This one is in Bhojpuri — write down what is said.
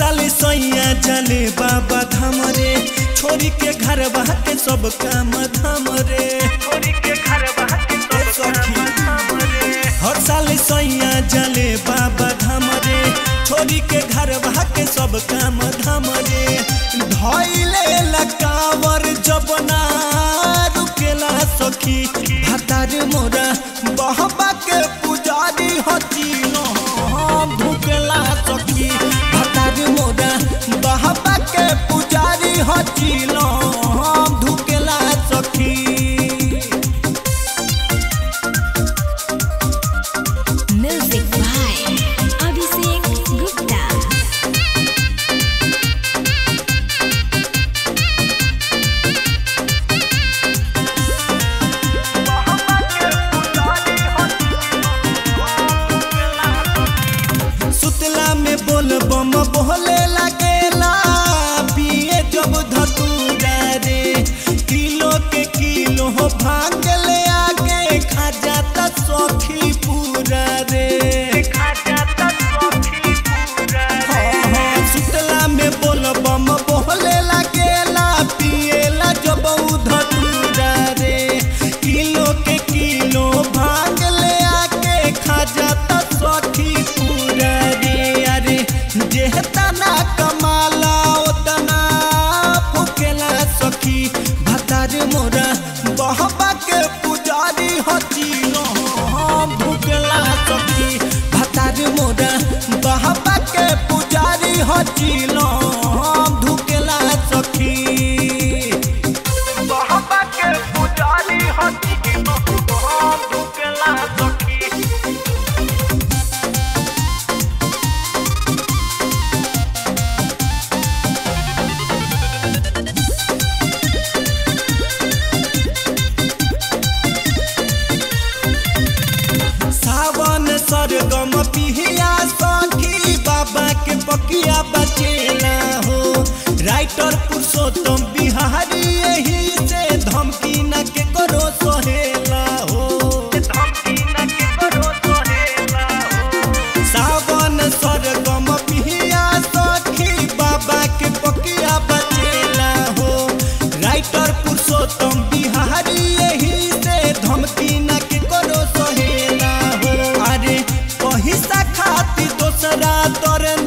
साल सैया जले बाबा धाम रे छोरी के घर के सब काम धाम रे ए सखी हर साल सैया जले बाबा धाम रे छोरी के घर के सब काम धाम रे धैले लकावर जबना रुकेला सखी भतार मोरा बहबा के पुजारी हचिनो धुकेला सखी भतार मोरा बहबा के पुजारी हचिनो धुकेला सखी Music by Abhishek Gupta. सुतला में बोल बम बोले लगेला पिए जब धतूरा रे किलो के किलो हो भांग ले आगे खा जाता सखी पूरा रे हाँ, हाँ, सुतला में बोल बम बोले लगेला पिएला जब धतूरा रे किलो के किलो भांग ले आके खा जाता सखी पूरा रे अरे जेहतना कमाला ओतना फुकेला सखी भतार मोरा बहबा के पुजारी हचिनो हम भुकेला सखी भतार मोरा बहबा के पुजारी हचिनो हम धुकेला सखी बहबा के पुजारी हचिनो हम धुकेला सखी सावन सरगम पिहिया सखी बाबा के पकिया बचेला हो राइटर पुरुषोत्तम बिहारी यही से धमकी न के करो सोहेला हो सावन सरगम पिहिया सखी बाबा के पकिया बचेला हो राइटर पुरुषोत्तम बिहारी यही से धमकी न के करो सहेला हो अरे पैसा खाती दोसरा तोर